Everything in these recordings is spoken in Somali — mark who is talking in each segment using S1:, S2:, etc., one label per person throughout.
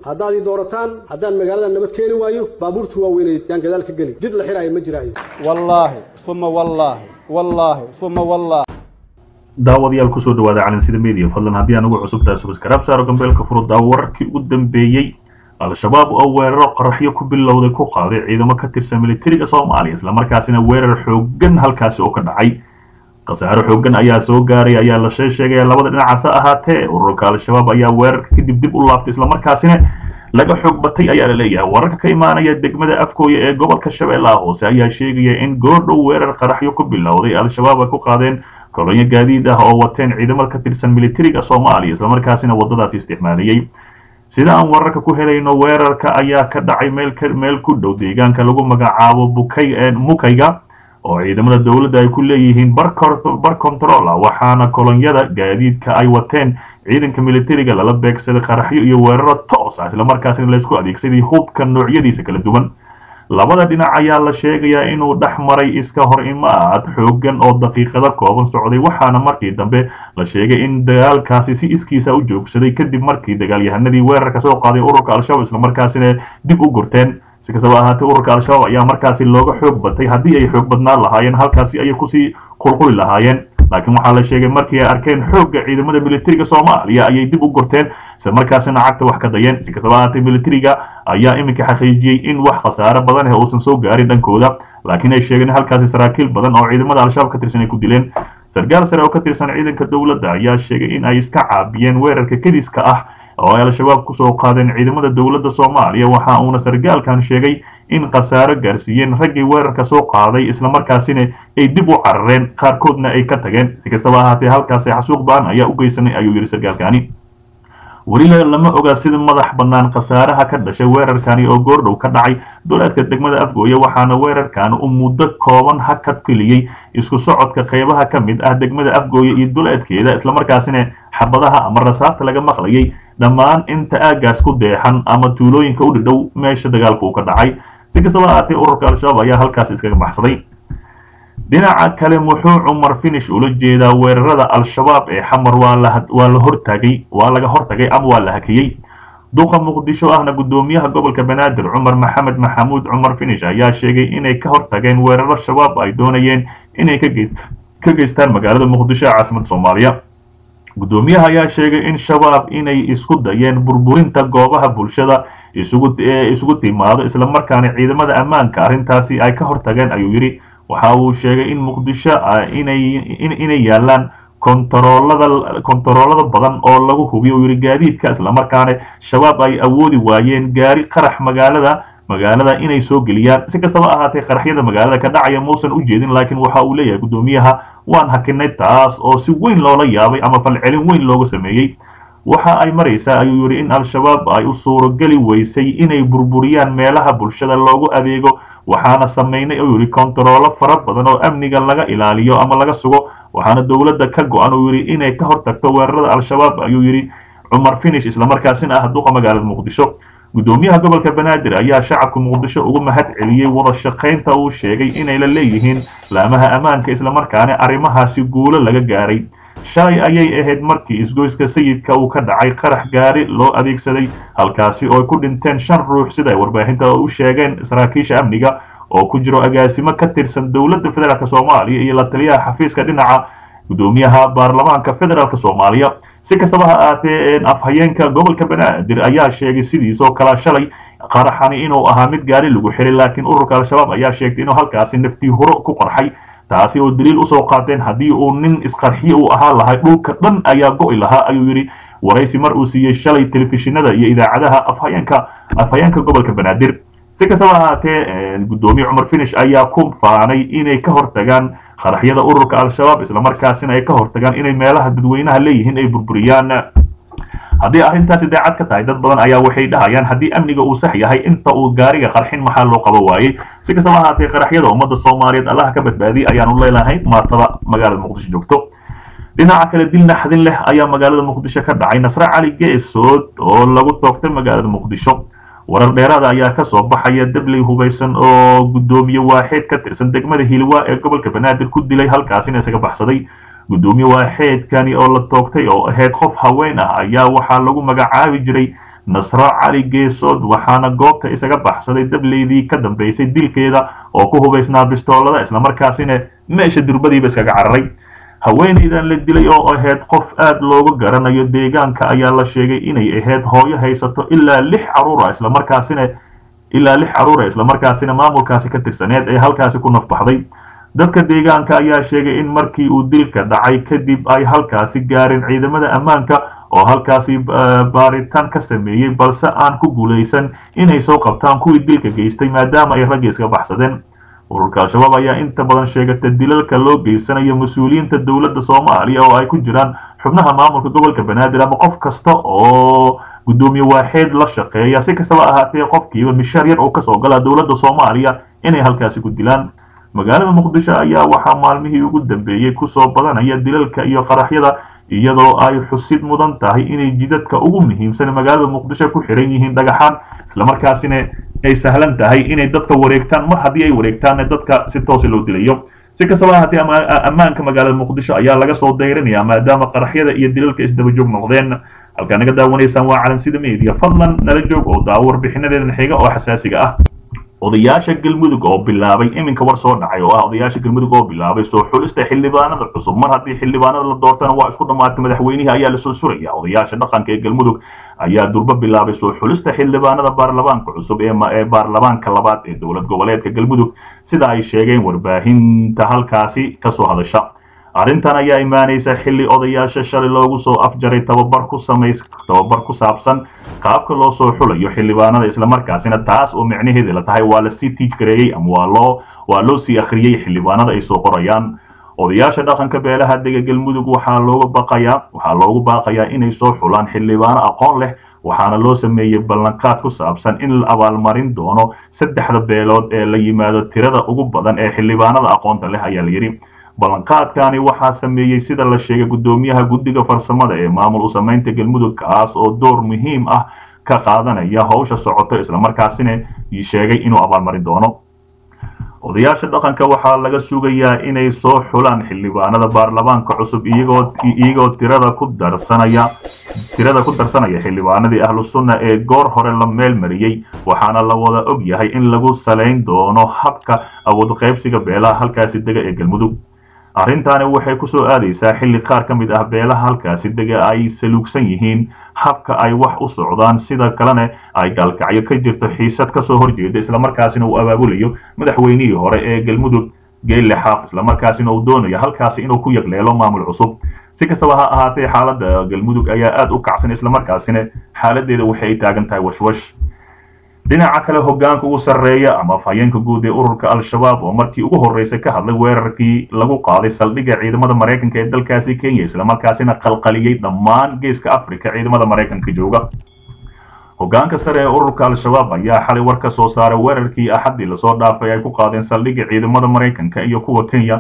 S1: haddaad ii doorataan haddaan magaalada nabad keeni waayo baabuurta waaweyneed yaan gadaal ka geli jid la xiraayo ma jiraayo
S2: wallaahi uma wallaahi wallaahi uma wallaahi
S3: daawadayaal kusoo dhawaada calansida media fadlan haddii aan ugu cusubtahay subscribe saaro gambeelka furuddaa wararkii ugu dambeeyey al-shabaab oo weeraro qaraxyo ku bilowday ku qaaday ciidamo ka tirsan militariga soomaaliya islamarkaasina weerar xooggan halkaasi oo ka dhacay khasaaro xooggan ayaa soo gaaray ayaa la shee sheegaya labada dhinacaas ha ahaatee ururka al-shabaab ayaa weerarka kadib dib u laaftay islamarkaasina laga xoog batay ayaa la leeyahay wararka ka imaanaya degmada afkooya ee gobolka shabeellaha hoose ayaa sheegaya in goordhow weerar qaraxyo ku bilowday al-shabaab ay ku qaadeen kolonyo gaadiid ah oo wateen ciidamada ka tirsan militariga soomaaliya islamarkaasina waddadaasi isticmaalayey sida aan wararka ku helayno weerarka ayaa ka dhacay meel meel ku dhow deegaanka lagu magacaabo bukay mukayga oo ciidamada dowladda ay ku leeyihiin bar control ah waxaana kolonyada gaadiidka ay wateen ciidanka militariga lala beegsaday qaraxyo iyo weeraro toos ah islamarkaasina laysku adeegsaday hubka noocyadiisa kala duwan labada dhinac ayaa la sheegayaa inuu dhex maray iska hor imaad xooggan oo daqiiqado kooban socday waxaana markii dambe la sheegay in dagaalkaasi si iskiisa u joogsaday kadib markii dagaalyahanadii weerarka soo qaaday ururka al-shabaab islamarkaasina dib u gurteen si kastaba ahaatee ururka al-shabaab ayaa markaasi looga xoog batay haddii ay xoog badnaan lahaayeen halkaasi ayay kusii qulquli lahaayeen laakiin waxaa la sheegay markii ay arkeen xoogga ciidamada militariga soomaaliya ayay dib u gurteen isla markaasina cagta wax ka dayeen si kastaba ahaatee militariga ayaa iminka xaqiijiyey in wax khasaare badan ah uusan soo gaarin dhankooda laakiin ay sheegeen halkaasi saraakiil badan oo ciidamada al-shabaab ka tirsan ay ku dileen sargaal sare oo ka tirsan ciidanka dowladda ayaa sheegay in ay iska caabiyeen weerarka kediska ah oo ay al-shabaab kusoo qaadeen ciidamada dowladda soomaaliya waxa uuna sargaalkan sheegay in khasaaro gaarsiiyeen raggii weerarka soo qaaday islamarkaasina ay dib u carareen qaarkoodna ay ka tageen si kastaba ahaatee halkaasi xasuuq ba-an ayaa u geysanay ayuu yidhi sargaalkani weli lama oga sida madax bannaan khasaaraha ka dhashay weerarkani oo goordhow ka dhacay duleedka degmada afgooye waxaana weerarkan uu muddo kooban hakad keliyey isku socodka qeybaha ka mid ah degmada afgooye iyo duleedkeeda islamarkaasina xabadaha ama rasaasta laga maqlayay dhammaan inta aagaas ku deexan ama tuulooyinka u dhidhow meesha dagaalka uu ka dhacay si kastaba ahaatee ururka al-shabaab ayaa halkaas iskaga baxsaday dhinaca kale muxuu cumar finish ula jeedaa weerarada al-shabaab ee xamar waa la hortagay waa laga hortagay ama waa la hakiyey duqa muqdisho ahna guddoomiyaha gobolka banaadir cumar maxamed maxamuud cumar finish ayaa sheegay inay ka hortageen weeraro shabaab ay doonayeen inay ka geystaan magaalada muqdisho ee caasimada soomaaliya guddoomiyaha ayaa sheegay in shabaab inay isku dayeen burburinta goobaha bulshada isugu timaado islamarkaana ciidamada ammaanka arrintaasi ay ka hortageen ayuu yidhi waxa uu sheegay in muqdisho inay yaalaan kontaroolada badan oo lagu hubiyo yidhi gaadiidka islamarkaana shabaab ay awoodi waayeen gaari qarax magaalada magaalada inay soo geliyaan si kastaba ahaatee qaraxyada magaalada ka dhacaya muusan u jeedin laakiin waxa uu leeyahay guddoomiyaha waan hakinay taas oo si weyn loola yaabay ama falcelin weyn looga sameeyey waxa ay maraysaa ayuu yidhi in al-shabaab ay u suurogeli weysay inay burburiyaan meelaha bulshada loogu adeego waxaana samaynay uu yidhi kontaroolo fara badan oo amniga laga ilaaliyo ama laga sugo waxaana dowladda ka go-an uu yidhi inay ka hortagto weerarada al-shabaab ayuu yidhi cumar finish islamarkaasina ah duqa magaalada muqdisho guddoomiyaha gobolka banaadir ayaa shacabka muqdisho uga mahad celiyey wada shaqaynta uu sheegay inay la leeyihiin laamaha ammaanka islamarkaana arrimahaasi guulo laga gaaray shalay ayay ahayd markii isgoyska sayidka uu ka dhacay qarax gaari loo adeegsaday halkaasi oo ay ku dhinteen shan ruux sida ay warbaahinta u sheegeen saraakiisha amniga oo ku jiro agaasimo ka tirsan dowladda federaalk soomaaliya iyo la taliyaha xafiiska dhinaca guddoomiyaha baarlamaanka federaalk soomaaliya si kastaba ha ahaatee afhayeenka gobolka banaadir ayaa sheegay sidiisoo kale shalay qaraxani inuu ahaa mid gaari lagu xiray laakiin ururka al-shabaab ayaa sheegtay inuu halkaasi naftii huro ku qarxay taasi oo daliil usoo qaateen haddii uu nin isqarxiye uu ahaa lahay dhulka dhan ayaa go'i lahaa ayuu yidhi waraysi mar uu siiyey shalay telefishinada iyo idaacadaha afhayeenka afhayeenka gobolka banaadir si kastaba ahaatee guddoomiye cumar finish ayaa ku faanay inay ka hortagaan qaraxyada ururka al-shabaab islamarkaasina ay ka hortagaan inay meelaha dadweynaha leeyihiin ay burburiyaan haddii arrintaasi daacad ka tahay dad badan ayaa waxay dhahayaan haddii amniga uu sax yahay inta uu gaariga qarxin maxaa loo qabo waayey si kastaba ahaatee qaraxyada ummadda soomaaliyeed allaha ka badbaadiyay ayaanu leelahay maatada magaalada muqdisho joogto dhinaca kale dil naxdin leh ayaa magaalada muqdisho ka dhacay nasre cali geesood oo lagu toogtay magaalada muqdisho warar dheeraada ayaa ka soo baxaya dabley hubaysan oo guddoomiye waaxeed ka tirsan degmada hilwa ee gobolka banaadir ku dilay halkaasina isaga baxsaday guddoomiye waaxeedkani oo la toogtay oo ahayd qof haween ah ayaa waxaa lagu magacaabi jiray nasro cali geesood waxaana goobta isaga baxsaday dableydii ka dambeysay dilkeeda oo ku hubaysnaa bistoolada islamarkaasina meesha durbadiiba iskaga cararay haweenaydan la dilay oo ahayd qof aad looga garanayo deegaanka ayaa la sheegay inay ahayd hooyo haysato ilaa lix caruura islamarkaasina ilaa lix caruura islamarkaasina maamulkaasi ka tirsaneed ee halkaasi ku nafbaxday dadka deegaanka ayaa sheegay in markii uu dilka dhacay kadib ay halkaasi gaareen ciidamada ammaanka oo halkaasi baaritaan ka sameeyey balse aan ku guulaysan inay soo qabtaan kuwii dilka geystay maadaama ay ragga iska baxsadeen ururka al-shabaab ayaa inta badan sheegata dilalka loo geysanayo mas-uuliyiinta dowladda soomaaliya oo ay ku jiraan xubnaha maamulka gobolka banaadir ama qof kasta oo guddoomiye waaxeed la shaqeeya si kastaba ahaatee qofkiiba mishaar yar oo kasoo gala dowladda soomaaliya inay halkaasi ku dilaan magaalada muqdisho ayaa waxaa maalmihii ugu dambeeyey kusoo badanaya dilalka iyo qaraxyada iyadoo ay xusid mudan tahay inay jidadka ugu muhiimsan magaalada muqdisho ku xiran yihiin dhagaxaan islamarkaasina ay sahlan tahay inay dadka wareegtaan mar haddii ay wareegtaanna dadka si toosa loo dilayo si kastaba haddii ammaanka magaalada muqdisho ayaa laga soo dayrinayaa maadaama qaraxyada iyo dilalka isdaba joog noqdeen halkaa naga daawanaysaan waa calansida media fadlan nala joog oo daawo warbixinadeedan xiga oo xasaasiga ah odayaasha galmudug oo bilaabay iminka war soo dhacay oo ah odayaasha galmudug oo bilaabay soo xulista xildhibaanada cusub mar haddii xildhibaanada la doortana waa isku dhammaatay madaxweynihii ayaa la soo suraya odayaasha dhaqanka ee galmudug ayaa durba bilaabay soo xulista xildhibaanada baarlamaanka cusub ee baarlamaanka labaad ee dowlad goboleedka galmudug sida ay sheegeen warbaahinta halkaasi kasoo hadasha arrintan ayaa imaanaysa xilli odayaasha shalay loogu soo afjaray tababar ku samays tababar ku saabsan qaabka loo soo xulayo xildhibaanada islamarkaasina taas oo micnaheeda la tahay waa lasii tiij gareeyey ama waa loo waa loo sii akhriyey xildhibaanada ay soo qorayaan odayaasha dhaqanka beelaha dega galmudug waxaa looga baqayaa waxaa loogu baaqayaa inay soo xulaan xildhibaano aqoon leh waxaana loo sameeyey ballanqaad ku saabsan in la abaalmarin doono saddexda beelood ee la yimaado tirada ugu badan ee xildhibaanada aqoonta leh ayaa la yidhi ballanqaadkani waxaa sameeyey sida la sheegay guddoomiyaha guddiga farsamada ee maamul u samaynta galmudug kaas oo door muhiim ah ka qaadanaya howsha socoto islamarkaasina sheegay inuu abaalmarin doono odayaasha dhaqanka waxaa laga sugayaa inay soo xulaan xildhibaanada baarlamaanka cusub iyagoo iyagoo tirada ku darsanaya tirada ku darsanaya xildhibaanadii ahlu sunna ee goor hore la meel mariyey waxaana la wada og yahay in lagu salayn doono habka awood qaybsiga beelaha halkaasi dega ee galmudug arrintaani waxay ku soo aadaysaa xilli qaar ka mid ah beelaha halkaasi dega ay saluugsan yihiin habka ay wax u socdaan sida kalena ay gaalkacyo ka jirto xiisad kasoo horjeeda islamarkaasina uu abaabulayo madaxweynihii hore ee galmudug geelle xaaq islamarkaasina uu doonayo halkaasi inuu ku yagleelo maamul cusub si kastaba ha ahaatee xaaladda galmudug ayaa aad u kacsan islamarkaasina xaaladeeda waxay taagan tahay washwash dhinaca kale hogaanka ugu sarreeya ama afhayeenka guud ee ururka al-shabaab oo markii ugu horreysay ka hadlay weerarkii lagu qaaday saldhigga ciidamada maraykanka ee dalkaasi kenya islamarkaasina qalqaliyey dhammaan geeska africa ciidamada maraykanka jooga hogaanka sare ee ururka al-shabaab ayaa xalay war ka soo saaray weerarkii axaddii lasoo dhaafay ay ku qaadeen saldhigga ciidamada maraykanka iyo kuwa kenya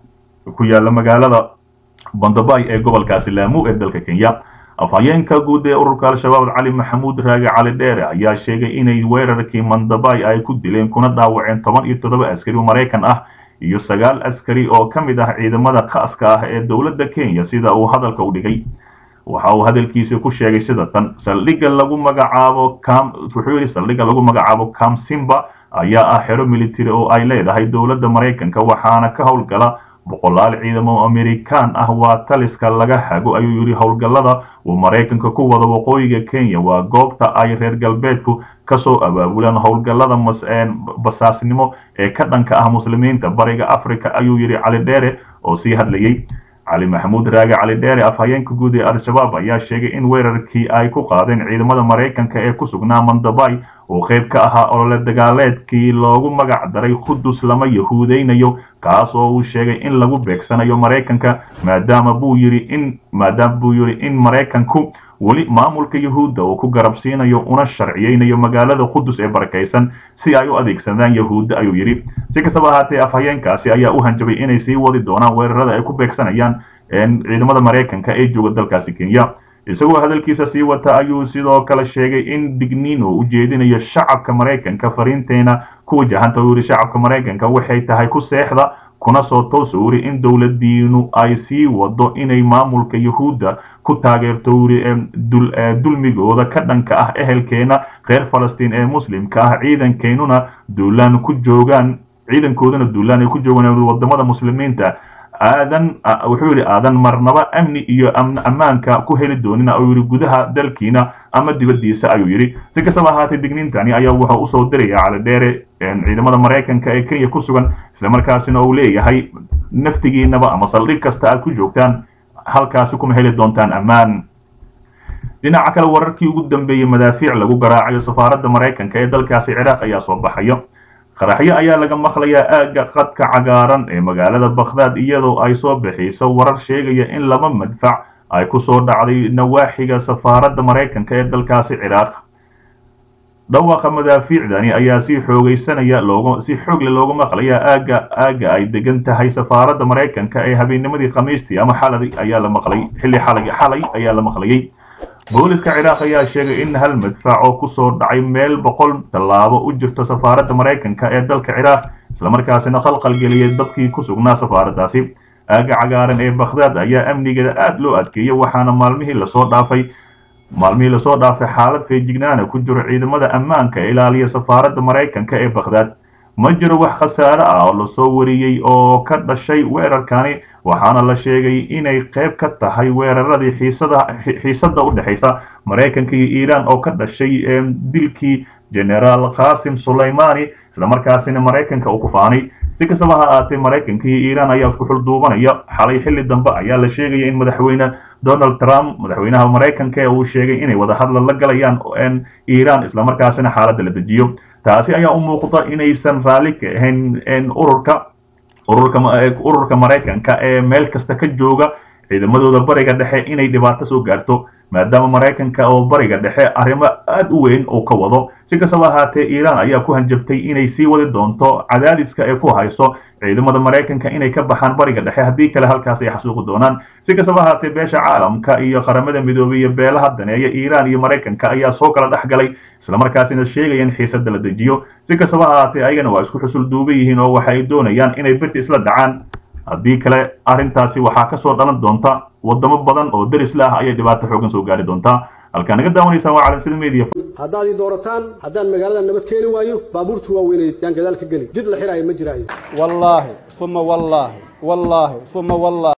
S3: ku yaala magaalada bandabay ee gobolkaasi laamu ee dalka kenya afhayeenka guud ee ururka al-shabaab cali maxamuud raage cali dheere ayaa sheegay inay weerarkii mandabay ay ku dileen kuna dhaawaceen toban iyo toddoba askari oo maraykan ah iyo sagaal askari oo ka mid ah ciidamada khaaska ah ee dowladda kenya sida uu hadalka u dhigay waxa uu hadalkiisa ku sheegay sida tan saldhigga lagu magacaabo cam wuxuu yidhi saldhigga lagu magacaabo cam simba ayaa ah xero military oo ay leedahay dowladda maraykanka waxaana ka howlgala boqolaal ciidamo amerikaan ah waa taliska laga hago ayuu yidhi howlgallada uu maraykanka ku wada waqooyiga kenya waa goobta ay reer galbeedku kasoo abaabulaan howlgallada basaasnimo ee ka dhanka ah muslimiinta bariga africa ayuu yidhi cali dheere oo sii hadlayey cali maxamuud raage cali dheere afhayeenka guud ee al-shabaab ayaa sheegay in weerarkii ay ku qaadeen ciidamada maraykanka ee ku sugnaa mandabay uu qayb ka ahaa olole dagaaleedkii loogu magac daray qudus lama yahuudeynayo kaas oo uu sheegay in lagu beegsanayo maraykanka maadaama buu yidhi in maadaama buu yidhi in maraykanku weli maamulka yahuudda uu ku garabsiinayo una sharciyeynayo magaalada qudus ee barakaysan si ay u adeegsadaan yahuudda ayuu yidhi si kastaba ahaatee afhayeenkaasi ayaa u hanjabay inay sii wadi doonaan weerarada ay ku beegsanayaan ciidamada maraykanka ee jooga dalkaasi kenya isagoo hadalkiisa sii wata ayuu sidoo kale sheegay in digniin uu u jeedinayo shacabka maraykanka fariinteena ku wajahanta uu yidhi shacabka maraykanka waxay tahay ku seexda kuna soo toosa wuri in dowladiinu ay sii wado inay maamulka yuhuudda ku taageerto wuri dulmigooda ka dhanka ah ehelkeena reer falastiin ee muslimka ah ciidankeynuna duulaan ku joogaan ciidankoodana duulaan ay ku joogaan wadamada muslimiinta aadan wuxuu yidhi aadan marnaba amni iyo ammaanka ku heli doonina oo yidhi gudaha dalkiina ama dibaddiisa ayuu yidhi si kastaba ahaatee digniintani ayaa wuxuu usoo diraya calidheere ciidamada maraykanka ee kenya ku sugan islamarkaasina uu leeyahay naftigiinaba ama saldhig kasta aad ku joogtaan halkaasi kuma heli doontaan ammaan dhinaca kale wararkii ugu dambeeyey madaafiic lagu garaacayo safaaradda maraykanka ee dalkaasi ciraaq ayaa soo baxayo qaraxyo ayaa laga maqlayaa aagga qadka cagaaran ee magaalada bakhdaad iyadoo ay soo bixiyso warar sheegaya in laba madfac ay ku soo dhacday nawaaxiga safaaradda maraykanka ee dalkaasi ciraaq dhawaaqa madaafiicdani ayaa si xoogaysanaya looga si xoogle looga maqlayaa aagga aagga ay degan tahay safaaradda maraykanka ee habeennimadii khamiistii ama xalay ayaa la maqlay xilli xalay xalay ayaa la maqlayay booliska ciraaq ayaa sheegay in hal madfac oo kusoo dhacay meel boqol tallaabo u jirta safaaradda maraykanka ee dalka ciraaq islamarkaasina khalqal geliyay dadkii ku sugnaa safaaraddaasi aagga cagaaran ee bakhdaad ayaa amnigeeda aada loo adkeeyay waxaana maalmihii lasoo dhaafay maalmihii lasoo dhaafay xaalad feejignaana ku jiro ciidamada ammaanka ee ilaaliya safaaradda maraykanka ee bakhdaad ma jiro wax khasaare ah oo lasoo wariyey oo ka dhashay weerarkani waxaana la sheegay inay qayb ka tahay weeraradii xiisada xiisadda u dhexaysa maraykanka iyo iiraan oo ka dhashay dilkii generaal qasim sulaymani islamarkaasina maraykanka uu ku faanay si kastaba ha ahaatee maraykanka iyo iiraan ayaa isku xulduubanaya xalay xilli dambe ayaa la sheegaya in madaxweyne donald trump madaxweynaha maraykanka ee uu sheegay inay wadahadla la galayaan iiraan islamarkaasina xaaladda la dejiyo taasi ayaa u muuqda inaysan raalli ka ahayn ururka ururka ururka maraykanka ee meel kasta ka jooga ciidamadooda bariga dhexe inay dhibaato soo gaarto maadaama maraykanka oo bariga dhexe arrimo aada u weyn uu ka wado si kastaba ahaatee iiraan ayaa ku hanjabtay inay sii wadi doonto cadaadiska ee ku hayso ciidamada maraykanka inay ka baxaan bariga dhexe haddii kale halkaas ay xasuuqi doonaan si kastaba ahaatee beesha caalamka iyo qaramada midoobey iyo beelaha daneeya iiraan iyo maraykanka ayaa soo kala dhex galay islamarkaasina sheegaya in xiisadda la dejiyo si kastaba ahaatee ayagana waa isku xusul duuban yihiin oo waxa ay doonayaan inay birta isla dhacaan haddii kale arrintaasi waxaa kasoo dhalan doonta wadamo badan oo derisla ah ayay dhibaato xoogan soo gaari doontaa halkaa naga daawanaysaan waa calansida media
S1: haddaad ii doorataan haddaan magaalada nabad keeni waayo baabuurta waaweynay yaan gadaal ka geli jid la xiraayo ma jiraayo
S2: wallaahi uma wallaahi wallaahi uma wallaahi